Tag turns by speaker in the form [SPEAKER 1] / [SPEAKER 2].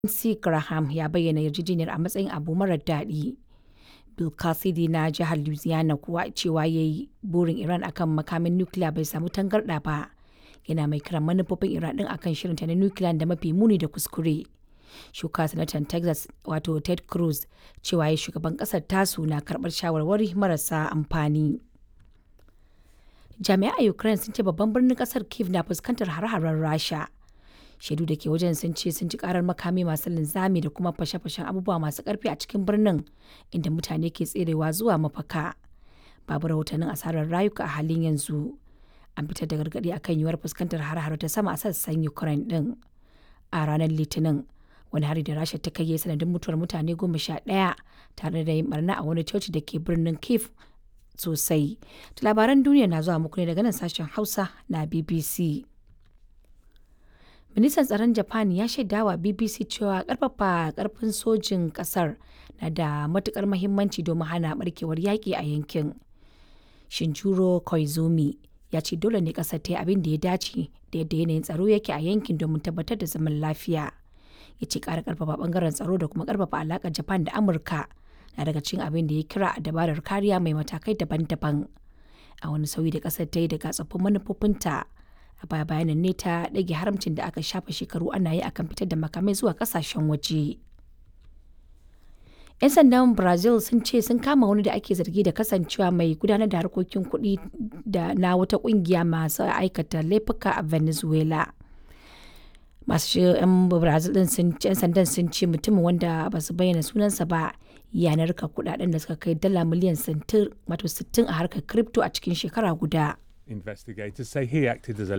[SPEAKER 1] Lindsey Graham ya bayyana yarjejeniyar a matsayin abu marar daɗi. Bill Cassidy na jihar Louisiana kuwa cewa ya yi burin Iran akan makamin nukiliya bai samu tangarɗa ba. Yana mai kiran manufofin Iran ɗin akan shirinta na nukiliya da mafi muni da kuskure. Shuka sanatan Texas wato Ted Cruz cewa ya shugaban ƙasar tasu na karɓar shawarwari marasa amfani. Jami'ai a Ukraine sun ce babban birnin ƙasar Kiev na fuskantar hare-haren Rasha. shaidu da ke wajen sun ce sun ji karar makami masu linzami da kuma fashe-fashen abubuwa masu karfi a cikin birnin inda mutane ke tserewa zuwa mafaka babu rahotannin asarar rayuka a halin yanzu an fitar da gargaɗi akan yiwuwar fuskantar har ta sama a sassan ukraine din a ranar litinin wani hari da rasha ta kai ya sanadin mutuwar mutane goma sha ɗaya tare da yin barna a wani coci da ke birnin kiev sosai labaran duniya na zuwa muku ne daga nan sashen hausa na bbc ministan tsaron japan ya shaidawa bbc cewa karfafa karfin sojin kasar na da matukar mahimmanci domin hana barkewar yaƙi a yankin shinjuro koizumi ya ce dole ne kasar ta yi abin da ya dace da yadda yanayin tsaro yake a yankin domin tabbatar da zaman lafiya ya ce ƙara karfafa bangaren tsaro da kuma karfafa alaƙar japan da amurka na daga cikin abin da ya kira a dabarar kariya mai matakai daban-daban a wani sauyi da kasar ta yi daga tsoffin manufofinta a baya bayanan ne ta ɗage haramcin da aka shafa shekaru ana yi akan fitar da makamai zuwa ƙasashen waje. 'yan sandan brazil sun ce sun kama wani da ake zargi da kasancewa mai gudanar da harkokin kuɗi da na wata ƙungiya masu aikata laifuka a venezuela masu 'yan brazil din sun 'yan sandan sun ce mutumin wanda ba su bayyana sunansa ba yanar ka kudaden da suka kai dala miliyan 60 a harkar crypto a cikin shekara guda
[SPEAKER 2] Investigators say he acted as a